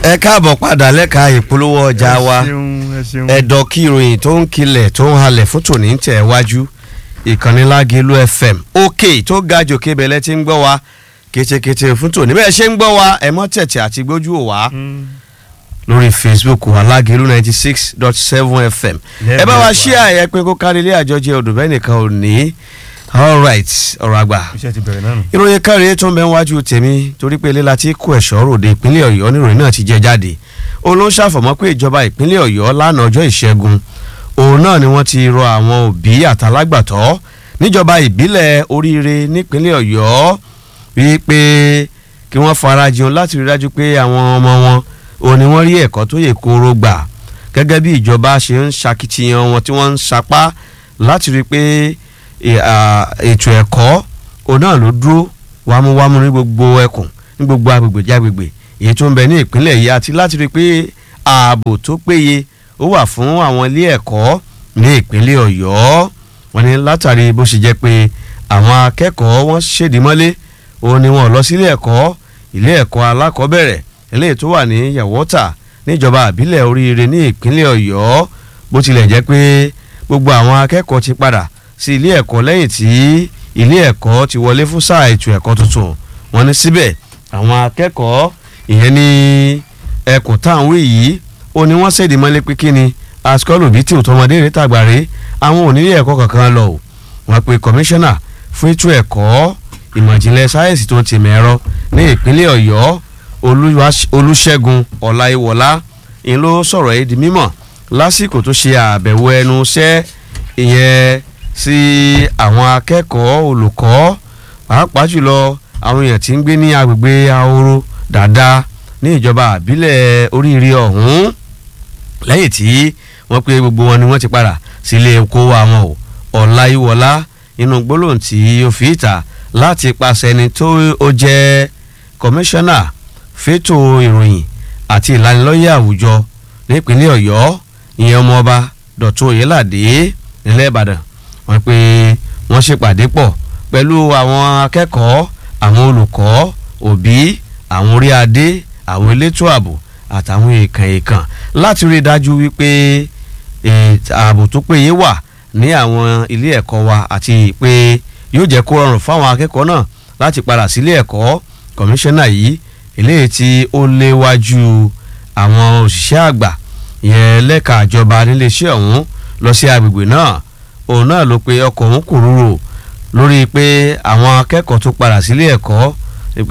ẹ káàbọ̀ padà lẹ́ka ìpolówó ọjà wa ẹ ṣeun ẹ ṣeun. ẹ̀dọ̀ kí ìròyìn tó ń kilẹ̀ tó ń halẹ̀ fún tòní ń tẹ̀ wájú ìkànnì Lágelú FM òkè tó ga jòkè bẹ̀lẹ̀ tí ń gbọ́ wa kétékété fún tòní bẹ́ẹ̀ ṣe ń gbọ́ wa ẹ mọ́ tẹ̀tẹ̀ àti gbójú ò wá Mm. lórí Facebook wa Lágelú ninety six dot seven FM ẹ bá wa ṣí àyẹ pé kó kárí ilé àjọjẹ odò bẹ́ẹ̀ nìkan ò ní all right ọ̀rọ̀ àgbà iṣẹ́ ti bẹ̀rẹ̀ náà nù. ìròyìn káre tó ń bẹ wájú tèmi torí pé ilé láti kó ẹ̀ṣọ́ ròde ìpínlẹ̀ ọ̀yọ́ níròyìn náà ti jẹ jáde òun ló ń ṣàfọ̀mọ́ pé ìjọba ìpínlẹ̀ ọ̀yọ́ lánàá ọjọ́ ìṣẹ́gun òun náà ni wọ́n ti rọ àwọn òbí àtàlágbàtọ́ níjọba ìbílẹ̀ oríire nípínlẹ̀ ọ̀yọ́ wípé kí wọ́n farajìn láti rí dájú pé àwọn ọmọ wọn òun ni wọ́n rí ẹ̀kọ́ tó yè kooro gbà gẹ́gẹ́ bí ìjọba ṣe ń ṣakitiyan wọn tí wọ́n ń sapá láti rí pé ì- à, ètò ẹ̀kọ́ òun náà ló dúró wámúwámú ní gbogbo ẹkùn ní gbogbo agbègbè jágbègbè èyí tó ń bẹ ní ìpínlẹ̀ yìí àti láti rí i pé ààbò tó péye ó wà fún àwọn ilé ẹ̀kọ́ ní ìpínlẹ̀ ọ̀yọ́ wọn ni látàrí bó ṣe jẹ́ pé àwọn akẹ́kọ̀ọ́ wọn ṣèdí mọ́lé òun ni wọn lọ sílé ẹ̀kọ́ ilé ẹ̀kọ́ alákọ̀ọ́bẹ̀rẹ̀ eléyìí tó wà ní yàwọ́tà níjọba àbílẹ̀ oríire ní ìpínlẹ̀ ọ̀yọ́ bó tilẹ̀ jẹ́ pé gbogbo àwọn akẹ́kọ̀ọ́ ti padà sí ilé ẹ̀kọ́ lẹ́yìn tí ilé ẹ̀kọ́ ti wọlé fún sáà ètò ẹ̀kọ́ tuntun wọ́n ní síbẹ̀ àwọn akẹ́kọ̀ọ́ ìyẹn ní ẹkùn táwọn yìí ó ní wọ́n ṣèdí mọ́lé pé kí ni askọ́lù bíi tí òtọ́mọdé rẹ̀ tàgbàre àwọn ò nílé ẹ̀kọ́ kankan lọ o wọ́n pe kọmíṣánná fún ètò ẹ̀kọ́ ìmọ̀jìnlẹ̀ sáyẹ́nsì tó ti mẹ́rọ ní ìpínlẹ̀ ọ̀yọ́ Olúwa- olúṣẹ́gun ọláìwọlá ìyẹn ló sọ̀rọ̀ yìí di mímọ̀ lásìkò tó ṣe àbẹ̀wò ẹnu iṣẹ́ ìyẹn sí àwọn akẹ́kọ̀ọ́ olùkọ́ pàápàá jùlọ àwọn èèyàn tí ń gbé ní agbègbè ahoro dáadáa ní ìjọba àbílẹ̀ oríire ọ̀hún lẹ́yìn tí wọ́n pé gbogbo wọn ni wọ́n ti padà sílé oko àwọn o ọláyíwọlá inú gbólóhùn tí ó fi ìta láti pàṣẹ ẹni tó ó jẹ́ kọmíṣánná fétò ìròyìn àti ìlanilọ́yẹ̀ àwùjọ nípínlẹ̀ ọ̀yọ́ ìyẹn ọmọọba dọ̀tún oyèládé nílẹ̀ ìbàdàn wọ́n pé wọ́n ṣèpàdé pọ̀ pẹ̀lú àwọn akẹ́kọ̀ọ́ àwọn olùkọ́ òbí àwọn orí adé àwọn elétò ààbò àtàwọn èèkàn èèkàn láti rí i dájú wípé eh, ààbò tó péye wà ní àwọn ilé ẹ̀kọ́ wa àti pé yóò jẹ́ kó rọrùn fáwọn akẹ́kọ̀ọ́ náà láti padà sílé ẹ̀kọ́ kọmíṣánná yìí eléyìí tí ó léwájú àwọn òṣìṣẹ́ àgbà yẹn lẹ́ka ìjọba níléeṣẹ́ ọ̀hún lọ sí agbègbè náà òun náà ló pe ọkọ̀ òun kò rúrò lórí pé àwọn akẹ́kọ̀ọ́ tó padà sílé ẹ̀kọ́ pé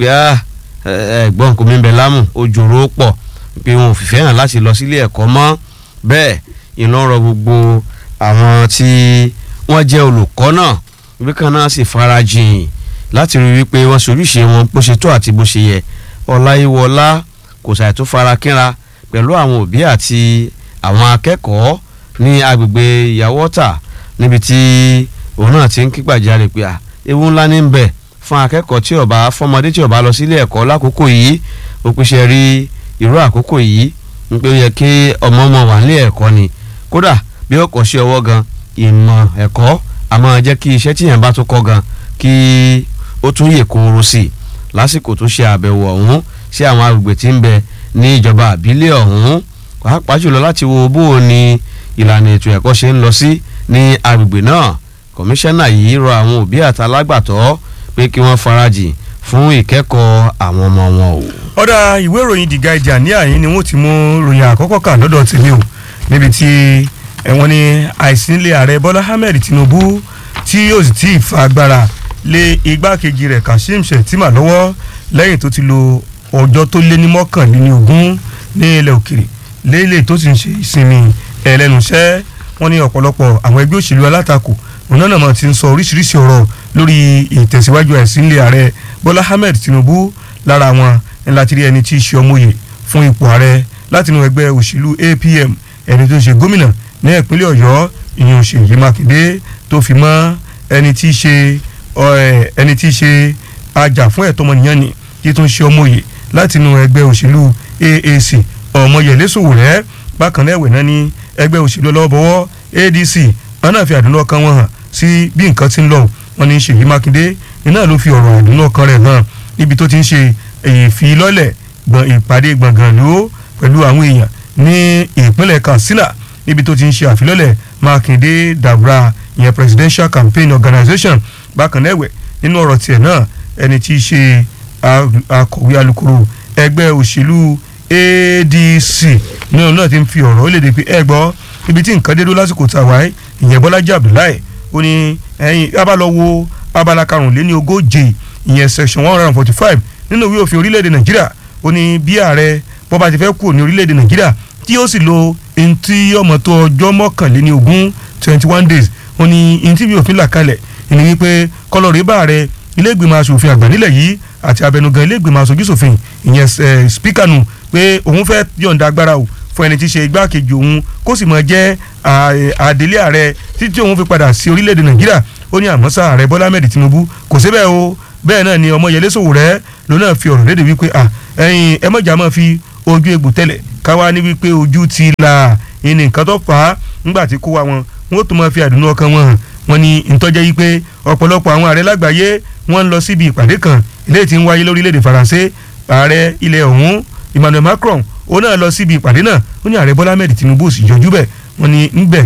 ẹ̀gbọ́n kò mí bẹ lámù ojúro pọ̀ pé wọn ò fìfẹ́ hàn láti lọ sílé ẹ̀kọ́ mọ́ bẹ́ẹ̀ iná rọ gbogbo àwọn tí wọ́n jẹ́ olùkọ́ náà wípé kan náà sì farajìn láti rí wípé wọ́n ṣojúṣe wọn bó ṣe tó àti bó ṣe yẹ ọláyíwọlá kò ṣàì tó fara kínra pẹ̀lú àwọn òbí àti àwọn akẹ́kọ̀ọ́ ní agbègbè ìyàwọ́tà níbi tí òun náà ti ń kí gbàjarè pé à ewu ńlá ní bẹ̀ fún akẹ́kọ̀ọ́ tí ó bá fọmọdé tí ó bá lọ sílé ẹ̀kọ́ lákòókò yìí ó pèsè rí irú àkókò yìí ń pé ó yẹ kí ọmọ ọmọ wà nílé ẹ̀kọ́ ni kódà bí ó kọ́ sí ọwọ́ gan ìmọ̀ ẹ̀kọ́ a máa jẹ́ kí iṣẹ́ tíyẹn bá tó kọ́ gan kí ó tún yè kóró sí i lásìkò tó ṣe àbẹ̀wò ọ̀hún sí àwọn agbègbè tí ń bẹ ní ìjọba àbílẹ̀ ọ̀hún pàápàá jùlọ láti wo bó o ní ìlànà ètò ẹ̀kọ́ ṣe ń lọ sí ní agbègbè náà kọmíṣánná yìí rọ àwọn òbí àtàlágbàtọ́ pé kí wọ́n farajìn fún ìkẹ́kọ̀ọ́ àwọn ọmọ wọn o. ọ̀dà ìwé ìròyìn The Guardian ní àyín ni wọ́n ti mú ròyìn àkọ́kọ́ kà lọ́dọ̀ tèmi o níbi tí ẹ̀wọ̀n ní àìsí nílé ààrẹ Bọ́lá Ahmed Tinubu tí yóò sì tí ì fa agbára lé igbákejì rẹ̀ Kashim Shettima lọ́wọ́ lẹ́yìn tó ti lo ọjọ́ tó lé ní mọ́kànléní ogún ní ilẹ̀ òkèrè lélẹ̀ tó sì ń ṣe ìsinmi ẹlẹ́nuṣẹ́ wọ́n ní ọ̀pọ̀lọpọ̀ àwọn ẹgbẹ́ òṣèlú alátakò òun náà mọ̀ ti ń sọ oríṣiríṣi ọ̀rọ̀ lórí ìtẹ̀síwájú àìsí nílé ààrẹ Bọ́lá Ahmed Tinubu lára wọn ní láti rí ẹni tí í ṣe ọmọye fún ipò ààrẹ látinú ẹgbẹ́ òṣèlú APM ẹni tó ń ṣe gómìnà ní ìpínlẹ̀ Ọ̀yọ́ ìyẹn Ṣèyí Mákindé tó fi mọ́ ẹni tí í ṣe ẹni tí í ṣe ajá fún ẹ̀tọ́ ọmọnìyàn ni tí tó ń ṣe ọmọye látinú ẹgbẹ́ òṣèlú AAC Ọmọyẹlé Sowore bákan náà ẹ̀wẹ̀ náà ní ẹgbẹ́ òṣèlú ọlọ́wọ́bọwọ́ ADC wọn náà fi àdúnú ọkàn wọn hàn sí bí nǹkan ti ń lọ wọn ní Ṣèyí Mákindé iná ló fi ọ̀rọ̀ àdúnú ọkàn rẹ̀ hàn níbi tó ti ń ṣe ìfilọ́lẹ̀ ìpàdé gbọ̀ngàn ló pẹ̀lú àwọn èèyàn ní ìpínlẹ̀ Katsina níbi tó ti ń ṣe àfilọ́lẹ̀ Mákindé Dabra ìyẹn Presidential Campaign Organization bákan náà ẹ̀wẹ̀ nínú ọ̀rọ̀ tiẹ̀ náà ẹni tí í ṣe akọ̀wé alukoro ẹgbẹ́ òṣèlú ADC ní ọ̀nà náà ti ń fi ọ̀rọ̀ ó lè dè pé ẹ gbọ́ ibi tí nǹkan dé dó lásìkò tá a wáyé ìyẹn Bọ́lájí Abdullahi ó ní ẹ̀yin abálọ wo abala karùnléní ogóje ìyẹn section one hundred and forty five nínú ìwé òfin orílẹ̀-èdè Nàìjíríà ó ní bí ààrẹ bọ́ba ti fẹ́ kúrò ní orílẹ̀-èdè Nàìjíríà tí ó sì lo ntí ọmọ tó ọjọ́ mọ́kànléní ogún twenty one days ó ní ntí ìwé òfin là kalẹ̀ ìní wípé kọlọ́ọ̀rì bá ààrẹ ilé ìgbìmọ̀ asòfin àgbà nílẹ̀ yìí àti abẹnugan ilé ìgbìmọ̀ asojúṣòfin ìyẹn spíkà nù pé òun fẹ́ yọ̀ǹda agbára o fún ẹni tí í ṣe igbákejì òun kó sì máa jẹ́ àdélé ààrẹ títí òun fi padà sí orílẹ̀-èdè nàìjíríà ó ní àmọ́sá ààrẹ bọ́lá ahmed tinubu kò sí bẹ́ẹ̀ o bẹ́ẹ̀ náà ni ọmọyẹlé sòwòrẹ́ ló náà fi ọ̀rọ̀ léde wípé ẹ̀yin ẹ mọ̀jà máa fi ojú egbò tẹ́lẹ̀ káwá ní wípé ojú ti là ìní nǹkan tó fà á nígbà tí kó wa wọn wọn ó tún máa fi àdùnnú ọkàn wọn hàn wọn ni ìtọ́jẹ́ yìí pé ọ̀pọ̀lọpọ̀ àwọn ààrẹ lágbàáyé wọ́n ń lọ síbi ìpàdé kan eléyìí tí ń wáyé lórílẹ̀‐èdè faransé ààrẹ ilẹ̀ ọ̀hún emmanuel macron ó náà lọ síbi ìpàdé náà ó ní ààrẹ bọ́lá ahmed tinubu sì yọjú bẹ̀ wọ́n ní ńbẹ̀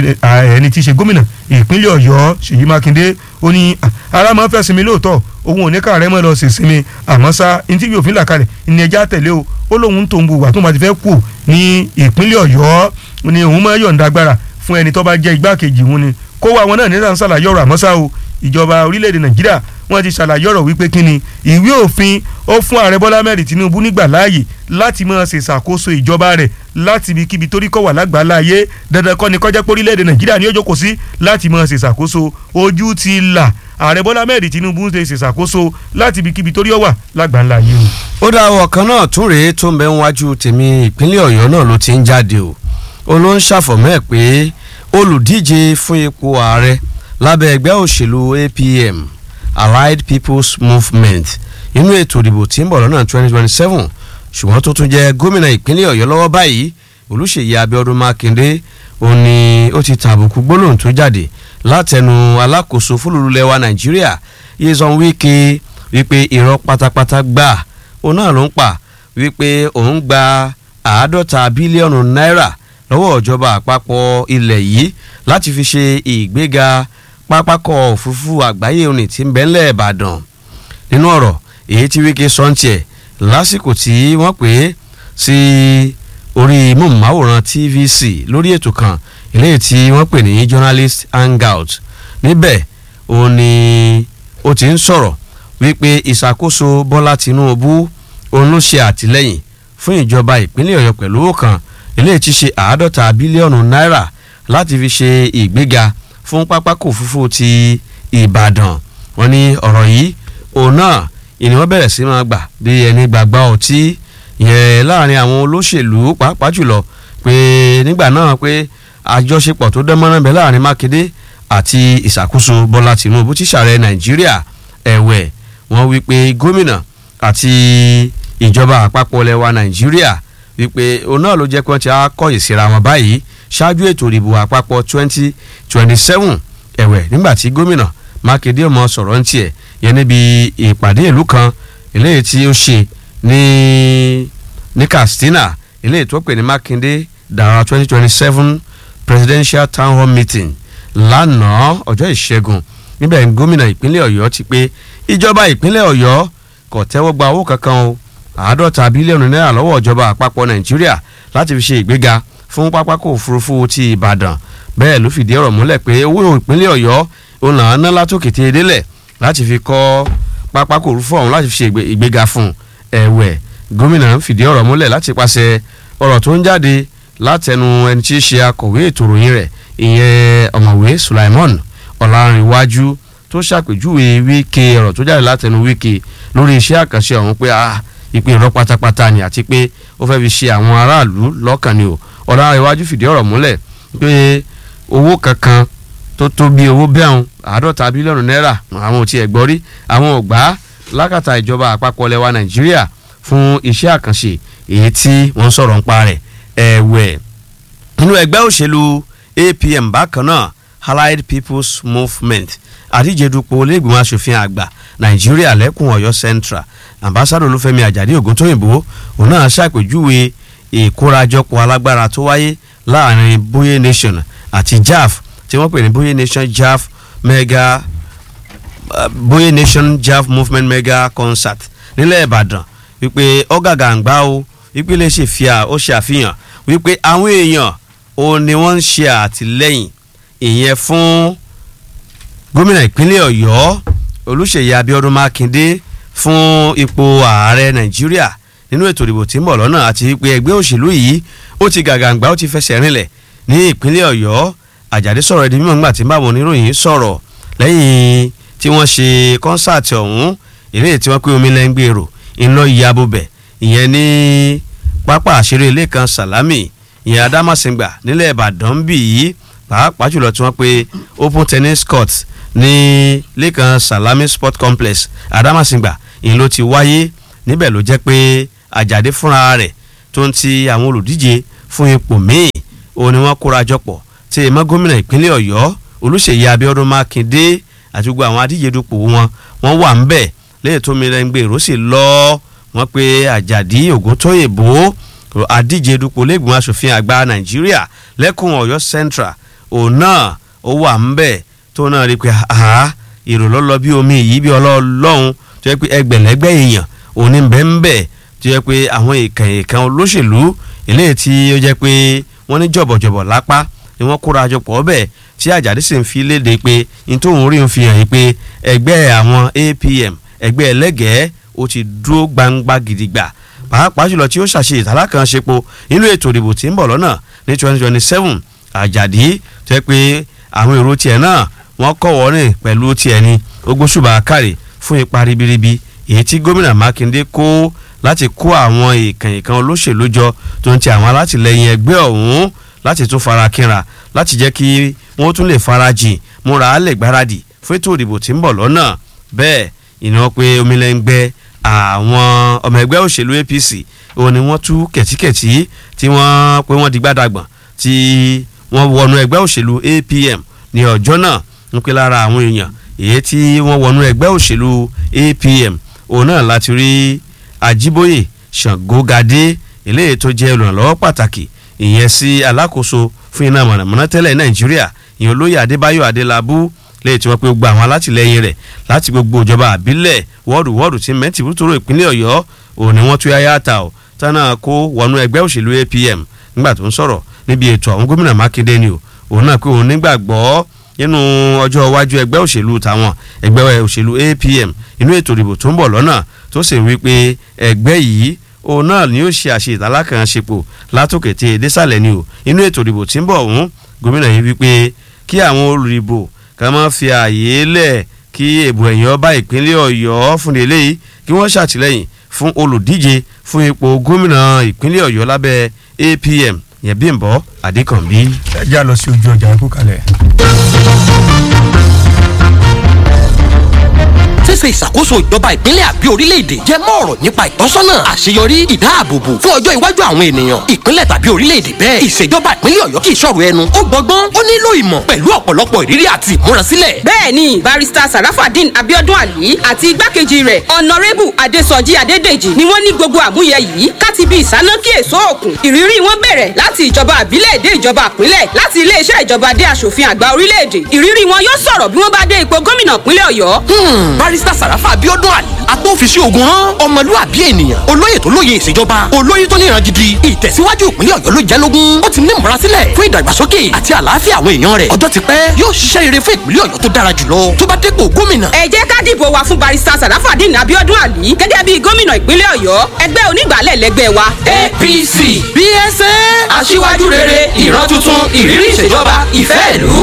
ẹni tí í ṣe gómìnà ìpínlẹ̀ ọ̀yọ́ ṣèyí mákindé ó ní ara máa ń fẹ́ sinmi lóòótọ́ òun ò ní káàrẹ́ mọ́ lọ sí sinmi àmọ́ sá ní tí yóò là kalẹ̀ ní ẹja tẹ̀lé o ó lóun tó ń bu wà tó máa ti fẹ́ kú ní ìpínlẹ̀ ọ̀yọ́ ní òun máa yọ̀ǹda agbára fún ẹni tó bá jẹ́ igbákejì òun ni kó wá wọn náà ní sàn ṣàlàyé ọ̀rọ̀ àmọ́ sá o ìjọba orílẹ̀-èdè nàìjíríà wọ́n ti ṣàlàyé ọ̀rọ̀ wípé kí ni ìwé òfin ó fún ààrẹ bọ́lá mẹ́rin tinubu nígbà láàyè láti máa ṣe ìṣàkóso ìjọba rẹ̀ láti ibikíbi torí kọ̀ wà lágbàláyé dandan kọ́ ni kọjá pé orílẹ̀-èdè nàìjíríà ni ó jókòó sí láti máa ṣe ìṣàkóso ojú ti là ààrẹ bọ́lá mẹ́rin tinubu ń ṣe ìṣàkóso láti ibikíbi torí ó wà lágbàláyé o. ó dá ọkàn náà tún rèé tó ń bẹ níwájú tèmi ìpínlẹ̀ ọ̀yọ́ náà ló ti ń jáde o ó ló ń ṣàfọ̀mọ́ ẹ̀ pé olùdíje fún ipò ààrẹ lábẹ́ ẹgbẹ́ òṣèlú APM Allied People's Movement inú ètò ìdìbò tí ń bọ̀ lọ́nà 2027 ṣùgbọ́n tó tún jẹ́ gómìnà ìpínlẹ̀ ọ̀yọ́ lọ́wọ́ báyìí olùṣèyí abíọ́dún mákindé ó ní ó ti tàbùkù gbólóhùn tó jáde látẹnu alákòóso fúlùlùlẹ̀ nàìjíríà Nyesom Wike wípé irọ́ pátápátá gbà ó náà ló ń pa wípé òun gba àádọ́ta bílíọ̀nù náírà lọ́wọ́ ìjọba àpapọ̀ ilẹ̀ yìí láti fi ṣe ìgbéga pápákọ̀ òfurufú àgbáyé òní tí ń bẹ ńlẹ̀ ìbàdàn nínú ọ̀rọ̀ èyí tí Wike sọ ń tiẹ̀ lásìkò tí wọ́n pè é sí orí móhùnmáwòrán TVC lórí ètò kan eléyìí tí wọ́n pè ní journalist hangout níbẹ̀ ó ní ó ti ń sọ̀rọ̀ wípé ìṣàkóso Bọ́lá Tinubu òun ló ṣe àtìlẹ́yìn fún ìjọba ìpínlẹ̀ Ọ̀yọ́ pẹ̀lú owó kan eléyìí ti ṣe àádọ́ta bílíọ̀nù náírà láti fi ṣe ìgbéga fún pápákọ̀ òfurufú ti Ìbàdàn wọ́n ní ọ̀rọ̀ yìí òun náà ìní wọ́n bẹ̀rẹ̀ sí máa gbà bí ẹni gbàgbá ọtí yẹn láàrin àwọn olóṣèlú pàápàá jùlọ pé nígbà náà pé àjọṣepọ̀ tó dán mọ́rán bẹ láàrin Mákindé àti ìṣàkóso Bọ́lá Tinubu tí ṣààrẹ Nàìjíríà ẹ̀wẹ̀ wọ́n wí pé gómìnà àti ìjọba àpapọ̀ lẹwa Nàìjíríà wípé òun náà ló jẹ́ pé wọ́n ti á kọ̀yìn síra wọn báyìí ṣáájú ètò ìdìbò àpapọ̀ twenty twenty seven ẹ̀wẹ̀ nígbà tí gómìnà Mákindé ọmọ sọ̀rọ̀ ń tiẹ̀ yẹn níbi ìpàdé ìlú kan eléyìí tí ó ṣe ní ní Katsina eléyìí tó pè ní Mákindé dara twenty twenty seven presidential town hall meeting lánàá ọjọ́ ìṣẹ́gun níbẹ̀ gómìnà ìpínlẹ̀ Ọ̀yọ́ ti pé ìjọba ìpínlẹ̀ Ọ̀yọ́ kò tẹ́wọ́ gba owó kankan o àádọ́ta bílíọ̀nù náírà lọ́wọ́ ìjọba àpapọ̀ Nàìjíríà láti fi ṣe ìgbéga fún pápákọ̀ òfurufú ti Ìbàdàn bẹ́ẹ̀ ló fìdí ọ̀rọ̀ múlẹ̀ pé owó ìpínlẹ̀ Ọ̀yọ́ òun là ń ná látòkè tẹ́ délẹ̀ láti fi kọ́ pápákọ̀ òfurufú ọ̀hún láti fi ṣe ìgbéga fún ẹ̀wẹ̀ gómìnà fìdí ọ̀rọ̀ múlẹ̀ láti pàṣẹ ọ̀rọ̀ tó ń jáde látẹnu ẹni tí í ṣe akọ̀wé ètò ìròyìn rẹ̀ ìyẹn ọ̀mọ̀wé Sulaimon Ọ̀làǹrìnwájú tó ṣàpèjúwe Wike ọ̀rọ̀ tó jáde látẹnu Wike lórí iṣẹ́ àkànṣe ọ̀hún pé ah ìpè ìrọ́ pátápátá ni àti pé ó fẹ́ fi ṣe àwọn aráàlú lọ́kàn ni o Ọ̀làǹrìnwájú fìdí ọ̀rọ̀ múlẹ̀ pé owó kankan tó tó bí owó bẹ́ẹ̀hún àádọ́ta bílíọ̀nù náírà àwọn ò tiẹ̀ gbọ́ rí àwọn ò gbà á lákàtà ìjọba àpapọ̀ lẹwa Nàìjíríà fún iṣẹ́ àkànṣe èyí tí wọ́n sọ̀rọ̀ ń pa rẹ̀ ẹ̀wẹ̀ nínú ẹgbẹ́ òṣèlú APM bákan náà Allied People's Movement àdíjedupò olóògbìmọ̀ asòfin àgbà Nàìjíríà lẹ́kùn Ọ̀yọ́ Central ambassadọ Olúfẹ́mi Àjàdí Ògúntóyìnbó òun náà ṣàpèjúwe ìkórajọpọ̀ alágbára tó wáyé láàrin Boye Nation àti JAF tí wọ́n pè ní Boye Nation JAF mega uh, Boye Nation JAF movement mega concert nílẹ̀ Ìbàdàn wípé ọ̀gàgàǹgbá o wípé lè ṣe fìyà ó ṣe àfihàn wípé àwọn èèyàn ò ní wọ́n ń ṣe àtìlẹ́yìn ìyẹn fún gómìnà ìpínlẹ̀ Ọ̀yọ́ Olúṣèyí Abíọ́dún Mákindé fún ipò ààrẹ Nàìjíríà nínú ètò ìdìbò tí ń bọ̀ lọ́nà àti wípé ẹgbẹ́ òṣèlú yìí ó ti gàgàǹgbà ó ti fẹsẹ̀ rinlẹ̀ ní ìpínlẹ̀ Ọ̀yọ́ Àjàdí sọ̀rọ̀ ẹ̀dínmọ̀ ńgbà tí ń bá àwọn oníròyìn sọ̀rọ̀ lẹ́yìn tí wọ́n ṣe kọ́nsáàtì ọ̀hún ìrèé tí wọ́n pé omi lẹ́ngbèrò ńlọ ìyàbọ̀bẹ̀ ìyẹn ní pápá àṣírí ilé kan Sàlámì ìyẹn Adámàsìngbà nílẹ̀ Ìbàdàn bì yìí pàápàá jùlọ tí wọ́n pe open tennis court ní lẹ́kàn Salami sport complex Adámàsìngbà ìyẹn ló ti wáyé níbẹ̀ ló jẹ́ pé Àjàdí fúnra rẹ̀ tó ń ti àwọn olùdíje fún ipò míì òun ni wọ́n kóra jọpọ̀ tí èèmọ́ gómìnà ìpínlẹ̀ Ọ̀yọ́ Olúṣèyí Abíọ́dún Mákindé àti gbogbo àwọn adíje dupò wọn wọ́n wà ń bẹ̀ lẹ́yìn tó mi lẹ́ngbẹ́ èrò sì lọ wọ́n pe Àjàdí Ògúntóyèbó adíje dupò lẹ́gbọ̀n aṣòfin àgbà Nàìjíríà lẹ́kùn Ọ̀yọ́ Central òun náà ó wà ń bẹ̀ tó náà rí i pé àá èrò lọ́lọ́ bí omi yìí bí ọlọ́ọ̀lọ́hún tó yẹ pé ẹgbẹ̀lẹ́gbẹ̀ èèyàn òun ní bẹ́ẹ̀ ń bẹ̀ tó yẹ pé àwọn èèkàn èèkàn olóṣèlú eléyìí tí ó jẹ́ pé wọ́n ní jọ̀bọ̀jọ̀bọ̀ lápá ni wọ́n kóra jọ pọ̀ bẹ́ẹ̀ tí Àjàdí sì ń fi léde pé ní tóun rí ń fi hàn yín pé ẹgbẹ́ àwọn APM ẹgbẹ́ ẹlẹ́gẹ̀ẹ́ ó ti dúró gbangba gidigba pàápàá jùlọ tí ó ṣàṣe ìtàlákànṣepo nínú ètò ìdìbò tí ń bọ̀ lọ́nà ní twenty twenty seven Àjàdí tó yẹ pé àwọn èrò tiẹ̀ náà wọ́n kọ́ wọ́rìn pẹ̀lú tiẹ̀ ni ogbóṣùbà kárì fún ipa ribiribi èyí tí gómìnà Mákindé kó láti kó àwọn èèkàn èèkàn olóṣèlú jọ tó ń ti àwọn alátìlẹyìn ẹgbẹ́ ọ̀hún láti tún fara kínra láti jẹ́ kí wọ́n tún lè farajìn múra á lè gbáradì fún ètò ìdìbò tí ń bọ̀ lọ́nà bẹ́ẹ̀ ìná pé omilẹ́ngbẹ́ àwọn ọmọ ẹgbẹ́ òṣèlú APC òun ni wọ́n tú kẹ̀tíkẹ̀tí tí wọ́n pé wọ́n di gbádàgbọ̀n tí wọ́n wọnú ẹgbẹ́ òṣèlú APM ní ọjọ́ náà ń pè lára àwọn èèyàn èyí tí wọ́n wọnú ẹgbẹ́ òṣèlú APM òun náà láti rí Ajíbóyè Ṣàngógadé eléyìí tó jẹ́ olùrànlọ́wọ́ pàtàkì ìyẹn sí alákòóso fún iná mọ̀nàmọ́ná tẹ́lẹ̀ Nàìjíríà ìyẹn olóyè Adébáyọ̀ Adélabú lẹ́yìn tí wọ́n pe gbogbo àwọn alátìlẹyìn rẹ̀ láti gbogbo ìjọba àbílẹ̀ wọ́ọ̀dù wọ́ọ̀dù tí mẹ́tì bútúrò ìpínlẹ̀ Ọ̀yọ́ òun ni wọ́n tún yáyá ta ọ̀ tánà kó wọnú ẹgbẹ́ òṣèlú APM nígbà tó ń sọ̀rọ̀ níbi ètò àwọn gómìnà Mákindé ni o òun náà pé òun nígbàgbọ́ nínú ọjọ́ iwájú ẹgbẹ́ òṣèlú tàwọn ẹgbẹ́ òṣèlú APM inú ètò ìdìbò tó ń bọ̀ lọ́nà tó sì wí pé ẹgbẹ́ yìí òun náà ni ó ṣe àṣe ìtàlákànṣepọ̀ látòkè tí èdè sàlẹ̀ ni o inú ètò ìdìbò tí ń bọ̀ ọ̀hún gómìnà yìí wí pé kí àwọn olùdìbò ká má fi ààyè lẹ̀ kí èbò ẹ̀yìn ọba ìpínlẹ̀ Ọ̀yọ́ fún eléyìí kí wọ́n ṣàtìlẹ́yìn fún olùdíje fún ipò gómìnà ìpínlẹ̀ Ọ̀yọ́ lábẹ́ APM yẹn Bímbọ́ Adékànbí. ẹ já lọ sí ojú ọjà ikú kalẹ̀. ṣíṣe ìṣàkóso ìjọba ìpínlẹ̀ àbí orílẹ̀-èdè jẹ́ mọ́ ọ̀rọ̀ nípa ìtọ́sọ́nà àṣeyọrí ìdáàbòbò fún ọjọ́ iwájú àwọn ènìyàn ìpínlẹ̀ tàbí orílẹ̀-èdè bẹ́ẹ̀ ìṣèjọba ìpínlẹ̀ ọ̀yọ́ kì í ṣọ̀rọ̀ ẹnu ó gbọ́gbọ́n ó nílò ìmọ̀ pẹ̀lú ọ̀pọ̀lọpọ̀ ìrírí àti ìmúrasílẹ̀. bẹ́ẹ̀ni barista sarafadin abiodun ali àti igbákejì rẹ̀ ọ̀nàrẹ́bù adésọjí adédèjì ni wọ́n ní gbogbo àmúyẹ yìí káti bí ìsánákí èso òkun ìrírí wọn bẹ̀rẹ̀ láti ìjọba àbílẹ̀ dé ìjọba àpínlẹ̀ láti iléeṣẹ́ ìjọba dé aṣòfin àgbà orílẹ̀-èdè ìrírí wọn yóò sọ̀rọ̀ bí wọ́n bá dé ipò gómìnà ìpínlẹ̀ ọ̀yọ́. barista sàràfà abiodun ali agbófinṣe ogun hàn ọmọlúwàbí ènìyàn olóyè tó lóye ìṣèjọba olóyè tó níran gidi ìtẹ̀síwájú ìpínlẹ̀ ọ̀yọ́ ló jẹ́ lógún ó ti ní ìmúrasílẹ̀ fún ìdàgbàsókè àti àlàáfíà àwọn èèyàn rẹ̀ ọjọ́ ti pẹ́ yóò ṣiṣẹ́ rere fún ìpínlẹ̀ ọ̀yọ́ tó dára jùlọ tó bá dépò gómìnà. ẹ jẹ́ ká dìbò wa fún barista sarafadin abiodun ali gẹ́gẹ́ bí gómìnà ìpínlẹ̀ ọ̀yọ́ ẹgbẹ́ onígbàálẹ̀ lẹ́gbẹ́ wa. apc bsa aṣíwájú rere ìran tuntun ìrírí ìṣèjọba ìfẹ́ ìlú.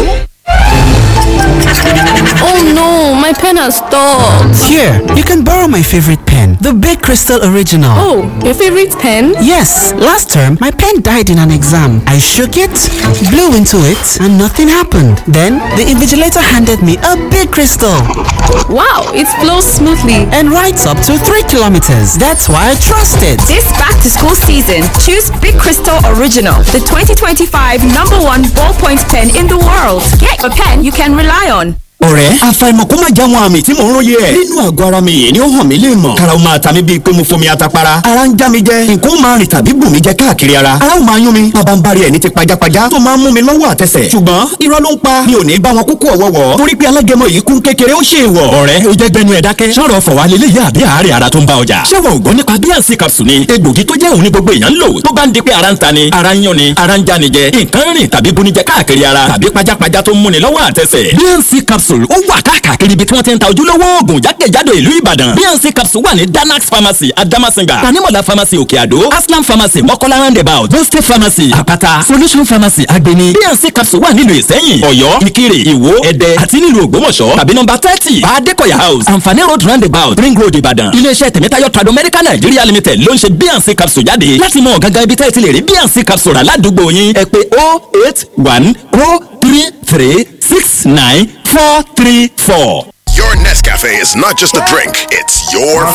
Oh no, my pen has stopped. Here, you can borrow my favorite pen, the Big Crystal Original. Oh, your favorite pen? Yes, last term my pen died in an exam. I shook it, blew into it, and nothing happened. Then the invigilator handed me a big crystal Wow, it flows smoothly. and writes up to 3 kilometers. That's why I trust it. This back to school season, choose Big Crystal Original, the 2025 number one ballpoint pen in the world. Get a pen you can rely on. ọ̀rẹ́ àfàìmọ̀ kó má já wọn àmì tí mò ń róye ẹ̀. nínú àgọ́ ara mi yìí ni ó hàn mí lè mọ̀. karaw máa ta mi bíi pé mo fomi atapara. ara ń já mi jẹ nǹkan ó máa rìn tàbí bù mí jẹ káàkiri ara. ara ó máa yún mi bàbá ń bari ẹ̀ ní ti pajápajá tó máa ń mú mi lọ́wọ́ àtẹsẹ̀. ṣùgbọ́n irọ́ ló ń pa mi ò ní bá wọn kúkú ọ̀wọ́wọ́. torí pé alágẹmọ yìí kún kékeré ó ṣe é wọ̀. ọ̀rẹ́ o jẹ́ gbẹnu ẹ̀ dákẹ́. sọ̀rọ̀ fọ̀wá lélẹ̀ yá àbí àárẹ̀ ara tó ń bá ọjà. ṣé wọn ò gbọ́ nípa bíànsì capsule ni egbògi tó jẹ́ òun ní gbogbo èèyàn ń lò tó bá ń di pé ara ń ta ni ara ń yún ni ara ń já ni jẹ nǹkan rìn tàbí bunijẹ káàkiri ara tàbí pajápajá tó ń múni lọ́wọ́ àtẹsẹ̀. bíànsì capsule ó wà káàkiri ibi tí wọ́n ti ń ta ojúlówó oògùn jákèjádò ìlú ìbàdàn bíànsì capsule wà ní danax pharmacy adamasinga tanimola pharmacy òkè àdó aslam pharmacy mọ́kọ́lá roundabout boste pharmacy àpáta solution pharmacy agbeni bíànsì capsule wà nílùú ìsẹ́yìn ọ̀yọ́ ìkirè ìwó ẹ̀dẹ́ àti nílùú ògbómọ̀ṣọ́ tàbí nọ́mbà thirty adékọ̀yà house àǹfààní road roundabout ring road ìbàdàn iléeṣẹ́ tẹ̀mẹ́tayọ̀ trado medical nigeria limited ló ń ṣe bíànsì capsule jáde láti mọ gangan ibi tẹ́ ẹ ti lè rí bíànsì capsule rà ládùúgbò yín ẹ pé oh eight one oh three three six nine four three four. Your Nescafe is not just a drink, it's your